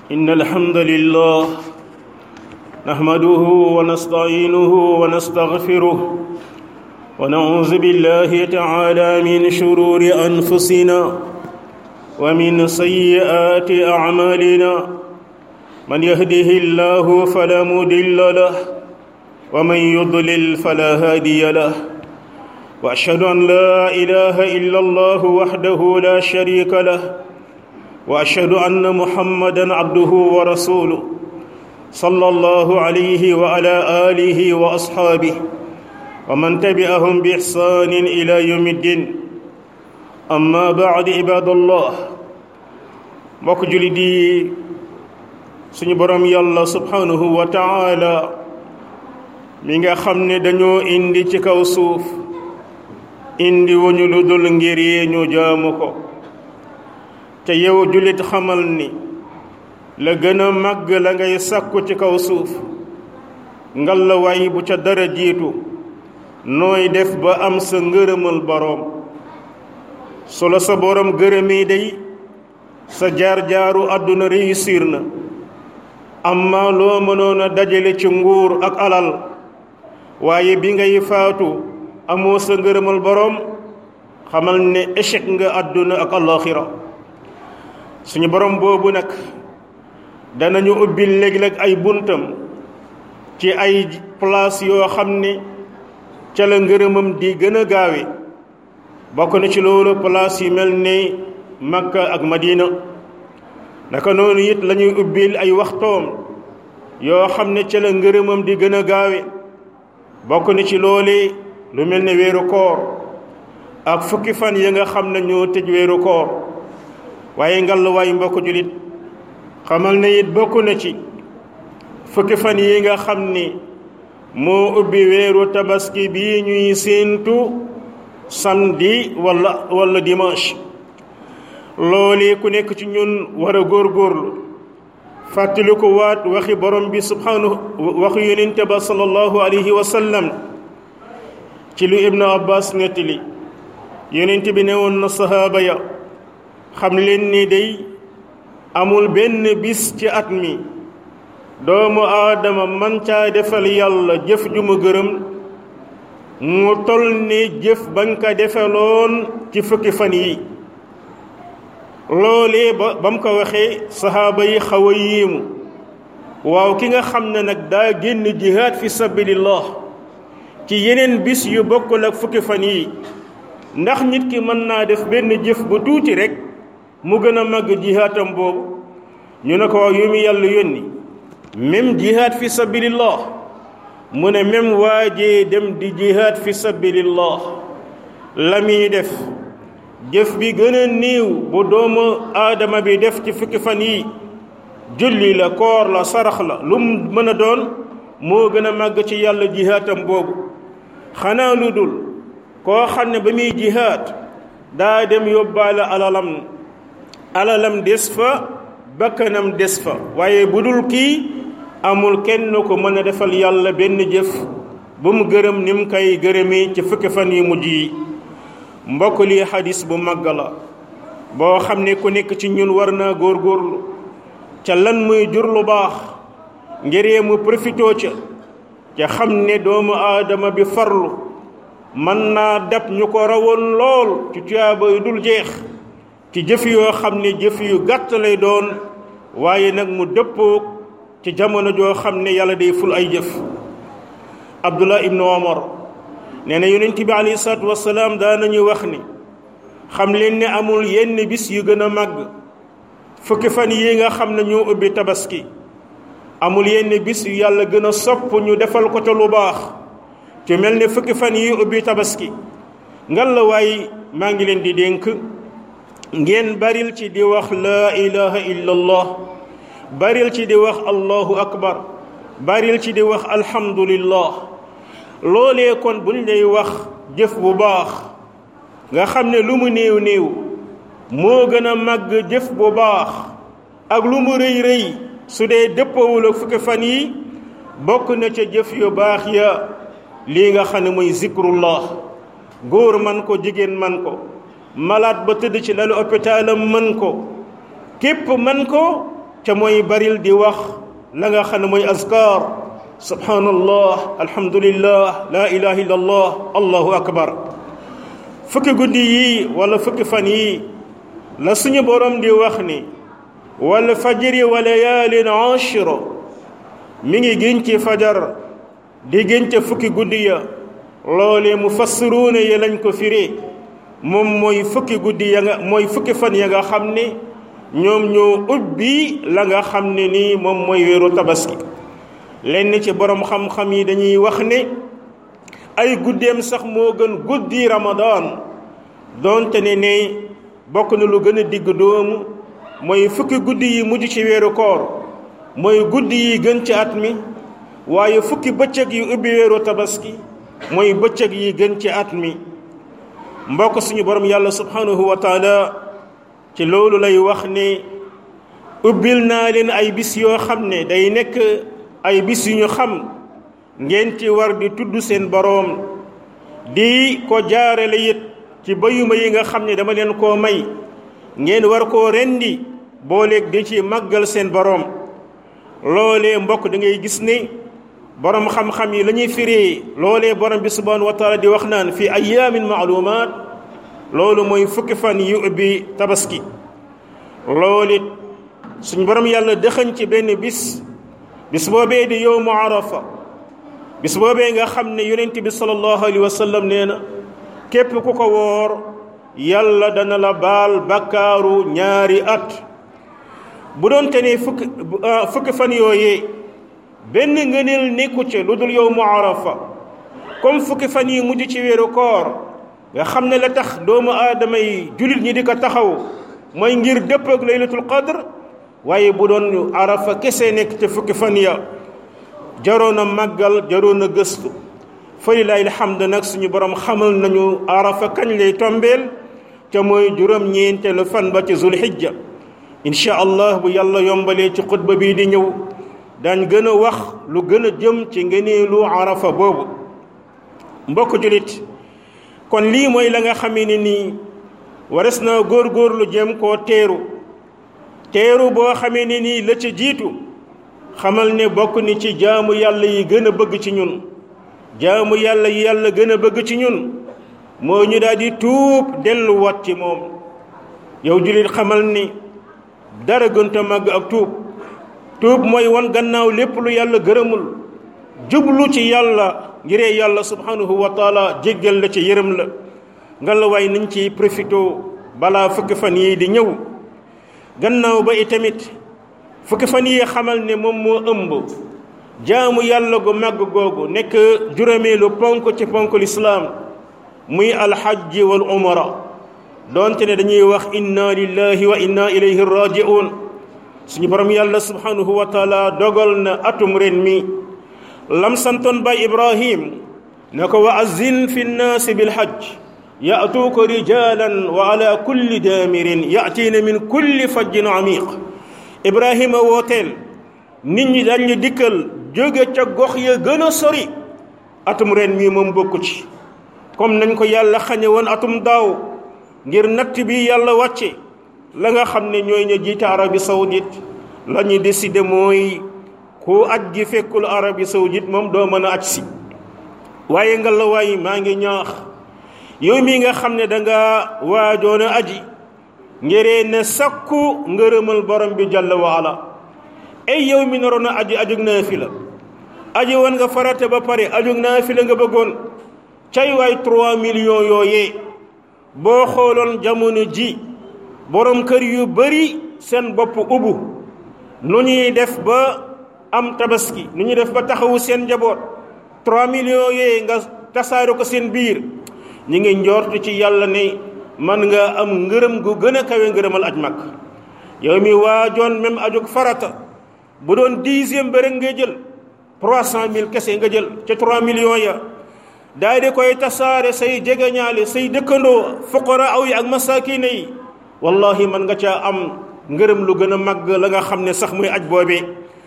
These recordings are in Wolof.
إن الحمد لله نحمده ونستعينه ونستغفره ونعوذ بالله تعالى من شرور أنفسنا ومن سيئات أعمالنا من يهده الله فلا مضل له ومن يضلل فلا هادي له واشهد ان لا اله الا الله وحده لا شريك له واشهد ان محمدا عبده ورسوله صلى الله عليه وعلى اله واصحابه ومن تبعهم باحسان الى يوم الدين اما بعد عباد الله mbokk julit yi suñu borom yàlla subhanahu wa taala mi nga xam ne dañoo indi ci kaw suuf indi wuñu lu dul ngir yi ñu jaamu ko te yow jullit xamal ni la gën a màgg la ngay sàkku ci kaw suuf ngalla waay bu ca dara jiitu nooy def ba am sa ngërëmal boroom su la sa boroom gërëmee day sa jaar-jaaru àdduna réussir na amma loo mënoon a dajale ci nguur ak alal waaye bi ngay faatu amoo sa ngërëmal boroom xamal ne échec nga àdduna ak alaxira suñu borom boobu nag danañu ubbi léeg-léeg ay buntam ci ay place yoo xam ne ca la ngërëmam di gën a gaawe bokk na ci loolu place yi mel ne Makka ak Madina naka noonu it la ñuy ubbil ay waxtoom yoo xam ne ca la ngërëmam di gën a gaawe bokk na ci loole lu mel ne weeru koor ak fukki fan yi nga xam ne ñoo tëj weeru koor waaye ngal waay mbokk julit xamal ne it bokk na ci fukki fan yi nga xam ni moo ubbi weeru tabaski bii ñuy séentu samedi wala wala dimanche loole ku nekk ci ñun war a góorgóorlu fàttali ko waat waxi borom bi subhanahu waxu yonente ba sallallahu alayhi wa sallam ci lu ibnu abbas nettali yonent bi ne woon na sahaaba ya xam leen ni day amul benn bis ci at mi doomu aadama man caa defal yàlla jëf ju mu gërëm mu tol ni jëf bañ ko defaloon ci fukki fan yi loolee ba ba mu ko waxee sahaaba yi xaw a yéemu waaw ki nga xam ne nag daa génn jihaad fi sabilillah ci yeneen bis yu bokkul ak fukki fan yi ndax nit ki mën naa def benn jëf bu tuuti rek mu gën a màgg jihaatam boobu ñu ne ko waaw yu mu yàlla yónni même jihaad fi sabilillah mu ne même waajee dem di jihaad fi sabilillah la muy def jëf bi gën a néew bu doomu aadama bi def ci fukki fan yi julli la koor la sarax la lu mu mën a doon moo gën a màgg ci yàlla jihaatam boobu xanaa lu dul koo xam ne ba muy jihaat daa dem yóbbaale alalam alalam des fa bakkanam des fa waaye bu dul kii amul kenn ko mën a defal yàlla benn jëf bu mu gërëm ni mu koy gërëmee ci fukki fan yu mujj yi mbokk lii xadis bu màgg la boo xam ne ku nekk ci ñun war naa góorgóorlu ca lan muy jur lu baax ngiree mu profitoo ca ca xam ne doomu aadama bi farlu mën naa dab ñu ko rawoon lool ci tuyaaba yu dul jeex ci jëf yoo xam ne jëf yu gàtt lay doon waaye nag mu dëppoo ci jamono joo xam ne yàlla day ful ay jëf abdullah ibnu omar nee na yonent bi alayhi salaatu wasalaam daa nañu wax ni xam leen ne amul yenn bis yu gën a màgg fukki fan yi nga xam ne ñoo ubbi tabaski amul yenn bis yu yàlla gën a sopp ñu defal ko te lu baax ci mel ne fukki fan yi ubbi tabaski ngal la waay maa ngi leen di dénk ngeen baril ci di wax laa ilaha illallah baril ci di wax allahu akbar baril ci di wax alhamdulillah loolee kon buñ lay wax jëf bu baax nga xam ne lu mu néew néew moo gën a màgg jëf bu baax ak lu mu rëy rëy su dee dëppawul ak fukki fan yi bokk na ca jëf yu baax ya lii nga xam ne mooy zikrullah góor man ko jigéen man ko malade ba tëdd ci lalu hôpitalam mën ko képp man ko ca mooy baril di wax la nga xam ne mooy azkar subhanallah alhamdulillah la ilaha illallah allahu akbar fukki guddi yi wala fukki fan yi la suñu borom di wax ni wal fajri wa layaalin ashra mi ngi gën ci fajar di gën ca fukki guddi ya loole mu fassiruuna yi lañ ko firi moom mooy fukki guddi ya nga mooy fukki fan ya nga xam ne ñoom ñoo ubbi la nga xam ne nii moom mooy weeru tabaski lenn ci borom xam-xam yi dañuy wax ne ay guddeem sax moo gën guddi ramadan donte ne ne bokk na lu gën a digg doomu mooy fukki guddi yi mujj ci weeru koor mooy guddi yi gën ci at mi waaye fukki bëccëg yi ubbi weeru tabaski mooy bëccëg yi gën ci at mi mbokk suñu borom yàlla subhanahu wa taala ci loolu lay wax ne ubbil naa leen ay bis yoo xam ne day nekk ay bis yu ñu xam ngeen ci war di tudd seen boroom di ko jaarale it ci bayuma yi nga xam ne dama leen koo may ngeen war koo rendi booleeg di ci màggal seen boroom loolee mbokk da ngay gis ne borom xam-xam yi la ñuy firi loolee borom bi subhanahu wa taala di wax naan fi ayaamin maalumaat loolu mooy fukki fan yu ubbi tabaski loolu it suñ borom yàlla dëxañ ci benn bis bis boobee di yowmu arafa bis boobee nga xam ne yonent bi sallallahu alayhi wa sallam nee na képp ku ko woor yàlla dana la baal bakkaaru ñaari at bu doon te ne fukki fukki fan yooyee benn ngëneel nekku ci lu dul yowmu arafa comme fukki fan yi mujj ci weeru koor nga xam ne la tax doomu aadama yi jullit ñi di ko taxaw mooy ngir dëpp ak laylatul qadr waaye bu doon arafa kese nekk te fukki fan ya jaroon a màggal jaroon a gëstu fa lillahi alhamd nag suñu borom xamal nañu arafa kañ lay tombeel te mooy juróom-ñeenteelu fan ba ci zulhijja incha allah bu yàlla yombalee ci xutba bii di ñëw daañ gën a wax lu gën a jëm ci ngeneelu arafa boobu mbokk julit kon lii mooy la nga xamee ne nii wares na góorgóorlu jëm koo teeru teeru boo xamee ne nii la ca jiitu xamal ne bokk ni ci jaamu yàlla yi gën a bëgg ci ñun jaamu yàlla yi yàlla gën a bëgg ci ñun moo ñu daal di tuub delluwaat ci moom yow julit xamal ni dara gënta màgg ak tuub tuub mooy wan gannaaw lépp lu yàlla gërëmul jublu ci yàlla ngiree yàlla subhanahu wa taala jéggal la ci yërëm la nga la waay nañ ci profité balaa fukki fan yii di ñëw gannaaw ba itamit fukki fan yi xamal ne moom moo ëmb jaamu yàlla gu màgg googu nekk juróomeelu ponk ci ponk lislaam muy alxajji wal umra doonte ne dañuy wax inna lillahi wa inna ilayhi rajiun suñu borom yàlla subhanahu wa taala dogal na atum ren mi lam santoon bay ibrahim ne ko wa azin fi nnaasi bilhajj yatuuka rijalan wa ala kulli daamirin yatiina min kulli fajjin amiq ibrahima wooteel nit ñi dañu dikkal jóge ca gox ya gën a sori atum ren mii moom bokku ci comme nañ ko yàlla xañe woon atum daaw ngir natt bi yàlla wàcce la nga xam ne ñooy ña jiite Arabie Saoudite la ñu décidé mooy ku aj gi fekkul Arabie Saoudite moom doo mën a aj si waaye nga la waay maa ngi ñaax yow mii nga xam ne danga waajoon a aji ngiree ne sakku ngërëmal borom bi jàll waala ay yow mi naroon a aji ajug naafila aji woon nga farate ba pare ajug naafila nga bëggoon cay waay 3 millions yooyee boo xooloon jamono ji borom kër yu bari seen bopp ubbu nu ñuy def ba am tabaski nu ñuy def ba taxawu seen njaboot 3 millions yooyu nga tasaare ko seen biir ñi ngi njort ci yàlla ne man nga am ngërëm gu gën a kawe ngërëmal aj mag yow mi waajoon même ajug farata bu doon dixième ba rek nga jël 300000 kese nga jël ca 3 millions ya daal di koy tasaare say jegeñaale say dëkkandoo fuqara aw yi ak masakine yi wallahi man nga caa am ngërëm lu gën a màgg la nga xam ne sax muy aj boobee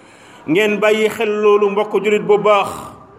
ngeen bàyyi xel loolu mbokk julit bu baax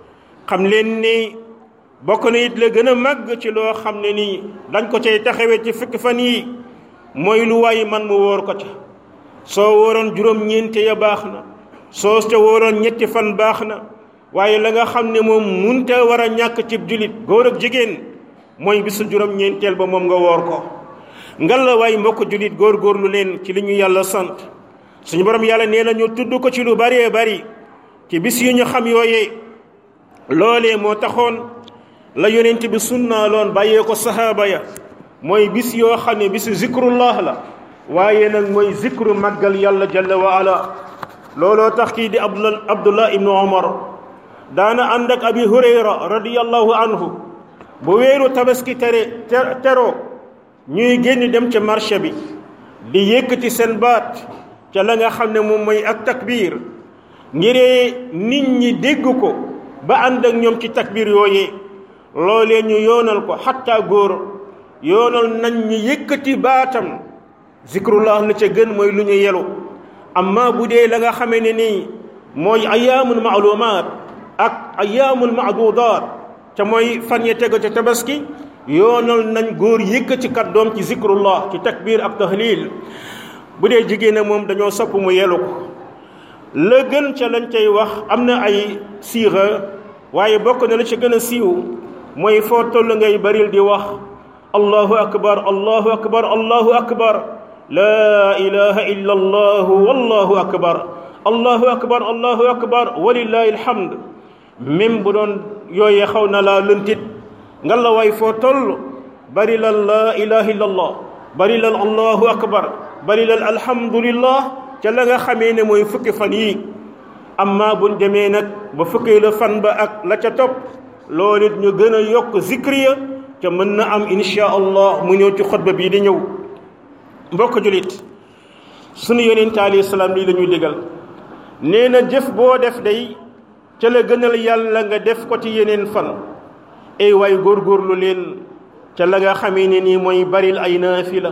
xam leen ni bokk na it la gën a màgg ci loo xam ne nii dañ ko cay taxawee ci fukki fan yi mooy lu waay man mu wóor ko ca soo wóoroon juróom-ñeente ya baax na soo ca wóoroon ñetti fan baax na waaye la nga xam ne moom munta war a ñàkk cib julit góor ak jigéen mooy bisu juróom-ñeenteel ba moom nga woor ko ngal la waay mbokk julit góor-góorlu leen ci li ñu yàlla sant suñu borom yàlla nee na ñu tudd ko ci lu bëree bëri ci bis yu ñu xam yooyee loolee moo taxoon la yonent bi sunnaaloon bàyyee ko sahaaba ya mooy bis yoo xam ne bisu zikrullah la waaye nag mooy zikru màggal yàlla jalla wa ala looloo tax kii di abdullah abdullah ibnu omar daana ànd ak abi hurayra radiyallahu anhu bu weeru tabaski tere teroo ñuy génn dem ca marché bi di yëkkati seen baat ca la nga xam ne moom mooy ak takbir ngiree nit ñi dégg ko ba ànd ak ñoom ci takbir yooyee loolee ñu yoonal ko xatta góor yoonal nañ ñi yëkkati baatam zikrullah la ca gën mooy lu ñu yelu amma bu dee la nga xamee ne nii mooy ayaamul maalumaat ak ayaamul maadudaat ca mooy fan ya tegu ca tabaski yoonal nañ góor yëkkati kàddoom ci zikrullah ci takbir ak tahlil bu dee jigéen moom dañoo sopp mu yelu ko la gën ca lañ cay wax am na ay siixa waaye bokk na la ca gën a siiw mooy foo toll ngay baril di wax allahu akbar allahu akbar allahu akbar laa ilaha illa allahu wallahu akbar allahu akbar allahu akbar walillahi alhamd même bu doon yooyee xaw na laa lëntit nga la waay foo toll bari lal laa ilaha illa allah bari lal allahu akbar bari lal alhamdulillah ca la nga xamee ne mooy fukki fan yi amma buñ demee nag ba fukki la fan ba ak la ca topp loolu it ñu gën a yokk zikriya ca mën na am insha allah mu ñëw ci xutba bii di ñëw mbokk julit sunu yonent alayhi salaam lii la ñuy digal nee na jëf boo def day ca la gënal yàlla nga def ko ci yeneen fan ay waay góorgóorlu leen ca la nga xamee ne nii mooy baril ay naafila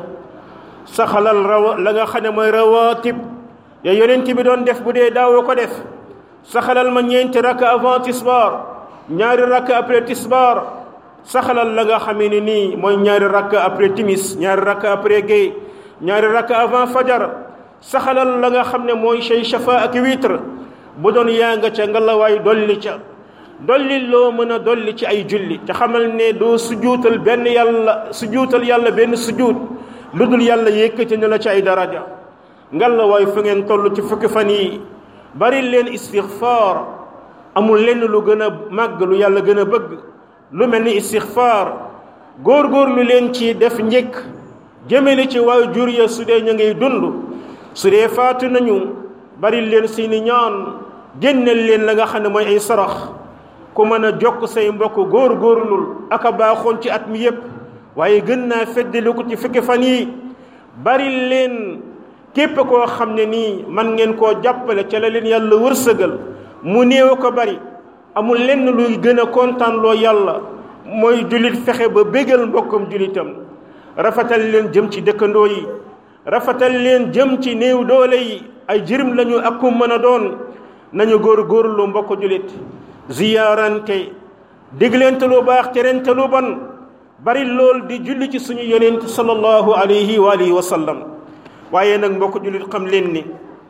saxalal rawa la nga xam ne mooy rawaatib ya yonent bi doon def bu dee daawoo ko def saxalal ma ñeenti rakka avant tisbaar ñaari rakka après tisbaar saxalal la nga xamee ne nii mooy ñaari rakka après timis ñaari rakka après gay ñaari rakka avant fajar saxalal la nga xam ne mooy shay shafa ak witre bu doon yaa nga ca ngalawaay dolli ca dolli loo mën a dolli ci ay julli te xamal ne doo sujuutal benn yàlla sujuutal yàlla benn sujuut lu dul yàlla yëkkati ne la ci ay daraja ngalawaay fu ngeen toll ci fukki fan yi bari leen istixfaar amul lenn lu gën a màgg lu yàlla gën a bëgg lu mel ni istixfaar góor-góor lu leen ci def njëkk jëmale ci waaye jur ya su dee ñu ngay dund su dee faatu nañu bari leen seeni ñaan génneel leen la nga xam ne mooy ay sarax ku mën a jokk say mbokk góor-góorlul aka baaxoon ci at mi yépp waaye gën naa feddali ko ci fukki fan yi bari leen képp koo xam ne nii man ngeen koo jàppale ca la leen yàlla wërsëgal mu néew ko bari amul lenn luy gën a kontaan loo yàlla mooy jullit fexe ba bégal mbokkam jullitam rafetal leen jëm ci dëkkandoo yi rafetal leen jëm ci néew doole yi ay jirim lañu ak ku mën a doon nañu góor góorlu mbokk jullit ziyaarante digleente lu baax terente lu bon bari lool di julli ci suñu yonent sallallahu alayhi wa alihi wa sallam waaye nag mbokk jullit xam leen ni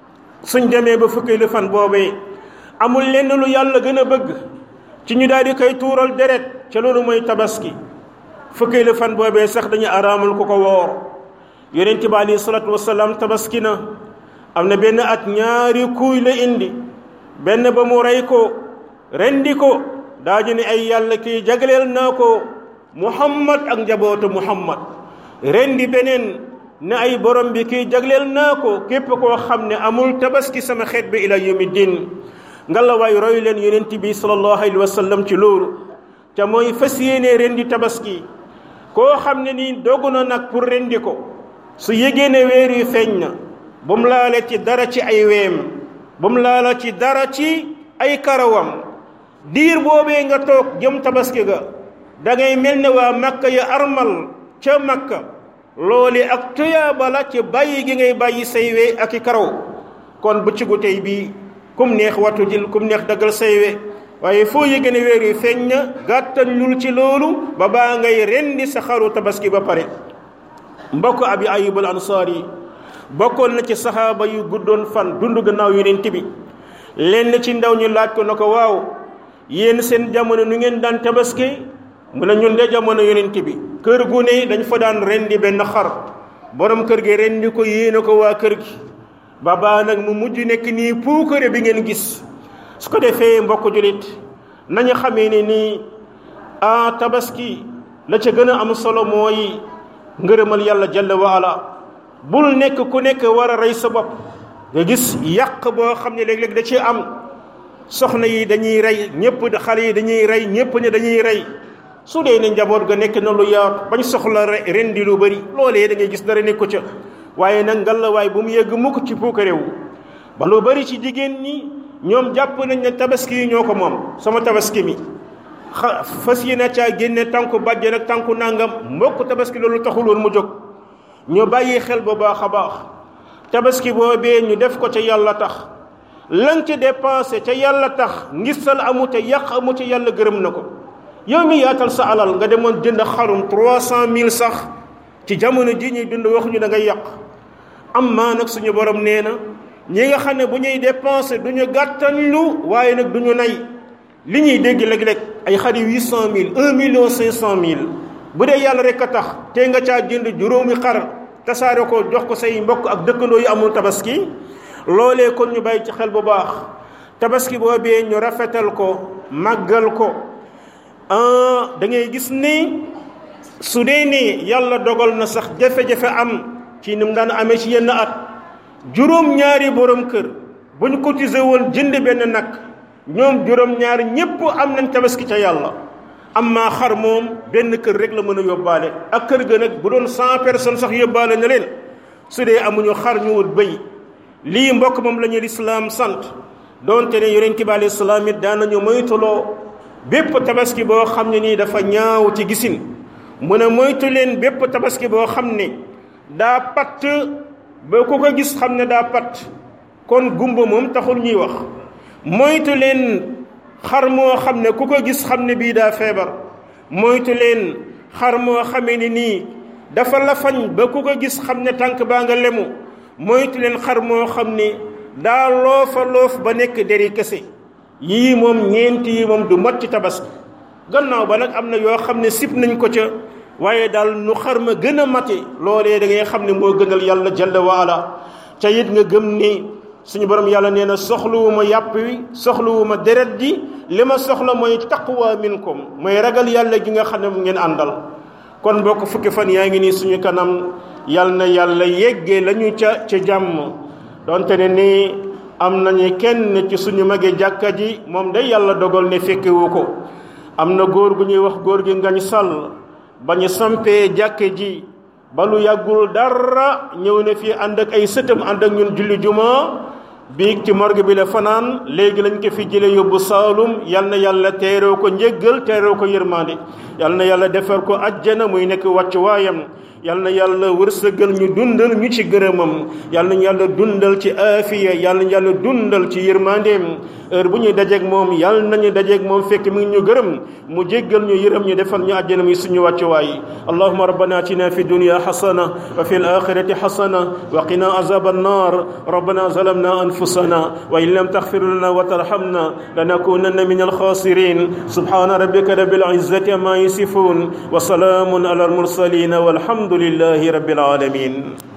suñ demee ba fukki lu fan boobee amul lenn lu yàlla gën a bëgg ci ñu daal di koy tuural deret ca loolu mooy tabaski fukki lu fan boobee sax dañu araamal ku ko woor yonent bi alayhi salaatu wasalaam tabaski na am na benn at ñaari kuuy la indi benn ba mu rey ko rendi ko daaji ne ay yàlla kii jagleel naa ko muhammad ak njabootu muhammad rendi beneen ne ay borom bi kii jagleel naa ko képp koo xam ne amul tabaski sama xeet bi ila yawmi din ngalla waay roy leen yonent bi sallallahu alayhi wa sallam ci loolu te mooy fas yéene rendi tabaski koo xam ne nii dogu na nag pour rendi ko su yégee ne weer yu feeñ na bu mu laale ci dara ci ay weem bu mu laala ci dara ci ay karawam diir boobee nga toog jëm tabaski ga da ngay mel ne waa makka ya armal ca makka loole ak tuyaaba la ci bàyyi gi ngay bàyyi say we ak i karaw kon bëccëgu tey bii kum neex wattu jël kum neex daggal say we waaye foo yëge ne weer yu feeñ na gàttal lul ci loolu ba baa ngay rendi sa xaru tabaski ba pare mbokk abi ayub al ansaar yi bokkoon na ci saxaaba yu guddoon fan dund gannaaw yonent bi lenn ci ndaw ñu laaj ko na ko waaw yéen seen jamono nu ngeen daan tabaski mu ne ñun de jamono yonent bi kër gu ne dañ fa daan rendi benn xar borom kër gi rendi ko yéene ko waa kër gi baba nag mu mujj nekk nii puukare bi ngeen gis su ko defee mbokk julit nañu xamee ne nii a tabaski la ca gën a am solo mooy ngërëmal yàlla jalla waala bul nekk ku nekk war a rey sa bopp nga gis yàq boo xam ne léeg-léeg da ci am soxna yi dañuy rey ñëpp xale yi dañuy rey ñëpp ne dañuy rey su dee ne njaboot ga nekk na lu yaatu bañ soxla rendi lu bëri loolee da ngay gis dara nekku ca waaye nag ngallaawaay bu mu yegg mukk ci puuka réew ba lu bëri ci jigéen ñi ñoom jàpp nañ ne tabaski yi ñoo ko moom sama tabaski mi xa fas yéene caa génne tànku bàjjen ak tànku nangam mbokk tabaski loolu taxul woon mu jóg ñu bàyyi xel bu baax a baax tabaski boobee ñu def ko ca yàlla tax lan ca dépensé ca yàlla tax ngistal amu ca yàq amu ca yàlla gërëm na ko yow mi yaatal sa alal nga demoon jënd xarum trois cent mille sax ci jamono ji ñuy dund waxuñu da ngay yàq am maa nag suñu borom nee na ñi nga xam ne bu ñuy dépensé du ñu gàttañlu waaye nag du ñu nay li ñuy dégg léeg-léeg ay xari huit cent mille un million cinq cent mille bu dee yàlla rek a tax te nga caa jënd juróomi xar tasaare ko jox ko say mbokk ak dëkkandoo yu amul tabaski loolee kon ñu bàyyi ci xel bu baax tabaski boobee ñu rafetal ko màggal ko da ngay gis ni su dee ni yàlla dogal na sax jafe-jafe am ci ni mu daan amee ci yenn at juróom-ñaari borom kër bu ñu cotisé woon jënd benn nag ñoom juróom-ñaar ñépp am nañ tabaski ca yàlla am maa xar moom benn kër rek la mën a yóbbaale ak kër ga nag bu doon cent personnes sax yóbbaale na leen su dee amuñu xar ñu wut bëy lii mbokk moom la ñu lislaam sant doonte ne yonent bi alayhi salaam it daanañu moytuloo bépp tabaski boo xam ne nii dafa ñaaw ci gisin mu ne moytu leen bépp tabaski boo xam ne daa patt ba ku ko gis xam ne daa patt kon gumba moom taxul ñuy wax moytu leen xar moo xam ne ku ko gis xam ne bii daa feebar moytu leen xar moo xamee ne nii dafa lafañ ba ku ko gis xam ne tànk baa nga lemu moytu leen xar moo xam ne daa loofa loof ba nekk deri kese yii moom ñeenti yi moom du mat ci tabaski gannaaw ba nag am na yoo xam ne sib nañ ko ca waaye daal nu xar ma gën a mate loolee da ngay xam ne moo gënal yàlla jalla waala ca it nga gëm ni suñu borom yàlla nee na soxluwuma yàpp wi soxluwuma deret ji li ma soxla mooy taqwa minkum mooy ragal yàlla gi nga xam ne mu ngeen àndal kon bokk fukki fan yaa ngi nii suñu kanam yal na yàlla yeggee la ñu ca ca jàmm donte ne nii am nañu kenn ci suñu magee jàkka ji moom day yàlla dogal ne fekkewu ko am na góor gu ñuy wax góor gi ngañ sàll ba ñu sampee jàkke ji ba lu yàggul dara ñëw na fii ànd ak ay sëtam ànd ak ñun julli juma biig ci morgue bi la fanaan léegi lañ ko fi jële yóbbu saalum yal na yàlla teeroo ko njëggal teeroo ko yërmande yal na yàlla defar ko ajjana muy nekk wàcc waayam yal na yàlla wërsëgal ñu dundal ñu ci gërëmam yal nañu yàlla dundal ci aafiya yal nañu yàlla dundal ci yërmandeem heure bu ñuy dajeeg moom yal nañu dajeeg moom fekk mi ngi ñu gërëm mu jéggal ñu yërëm ñu defal ñu àjjana muy suñu wàccuwaay allahuma rabbana atina fi dunya xasana wa fi alaxirati xasana wa qina azab annar rabbana zalamna anfusana wa in lam taxfir lana wa tarhamna lanakunanna min alxasirin subhana rabbika rabbil izzati amma yasifun wa salaamun ala almursalin walhamdu لله رب العالمين